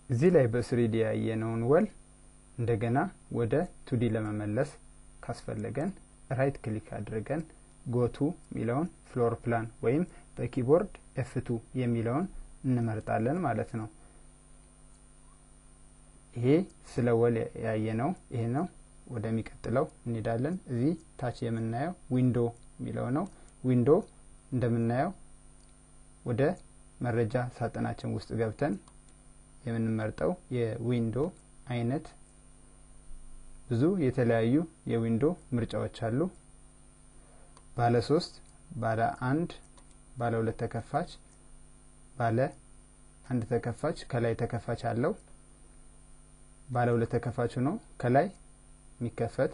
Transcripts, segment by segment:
እዚህ ላይ በስሪዲ ያየነውን ወል እንደገና ወደ ቱዲ ለመመለስ ካስፈለገን ራይት ክሊክ አድርገን ጎቱ የሚለውን ፍሎር ፕላን ወይም በኪቦርድ ኤፍቱ የሚለውን እንመርጣለን ማለት ነው። ይሄ ስለ ወል ያየ ነው። ይሄ ነው። ወደሚቀጥለው እንሄዳለን። እዚህ ታች የምናየው ዊንዶ የሚለው ነው። ዊንዶ እንደምናየው ወደ መረጃ ሳጥናችን ውስጥ ገብተን የምንመርጠው የዊንዶ አይነት ብዙ የተለያዩ የዊንዶ ምርጫዎች አሉ። ባለ ሶስት፣ ባለ አንድ፣ ባለ ሁለት ተከፋች፣ ባለ አንድ ተከፋች ከላይ ተከፋች አለው። ባለ ሁለት ተከፋች ሆኖ ከላይ የሚከፈት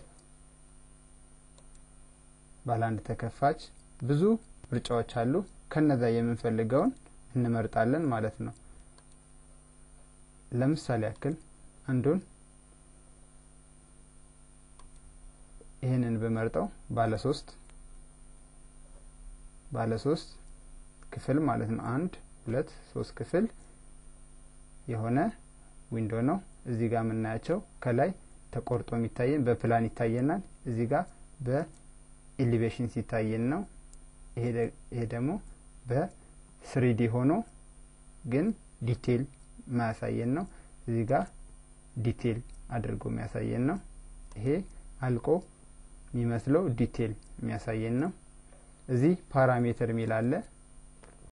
ባለ አንድ ተከፋች ብዙ ምርጫዎች አሉ። ከነዛ የምንፈልገውን እንመርጣለን ማለት ነው። ለምሳሌ ያክል አንዱን ይህንን ብመርጠው ባለ ሶስት ባለ ሶስት ክፍል ማለት ነው። አንድ ሁለት ሶስት ክፍል የሆነ ዊንዶ ነው። እዚህ ጋር የምናያቸው ከላይ ተቆርጦ የሚታየን በፕላን ይታየናል። እዚህ ጋር በኢሊቬሽን ሲታየን ነው። ይሄ ደግሞ በስሪዲ ሆኖ ግን ዲቴይል ማያሳየን ነው። እዚህ ጋር ዲቴይል አድርጎ የሚያሳየን ነው። ይሄ አልቆ የሚመስለው ዲቴይል የሚያሳየን ነው። እዚህ ፓራሜትር የሚል አለ።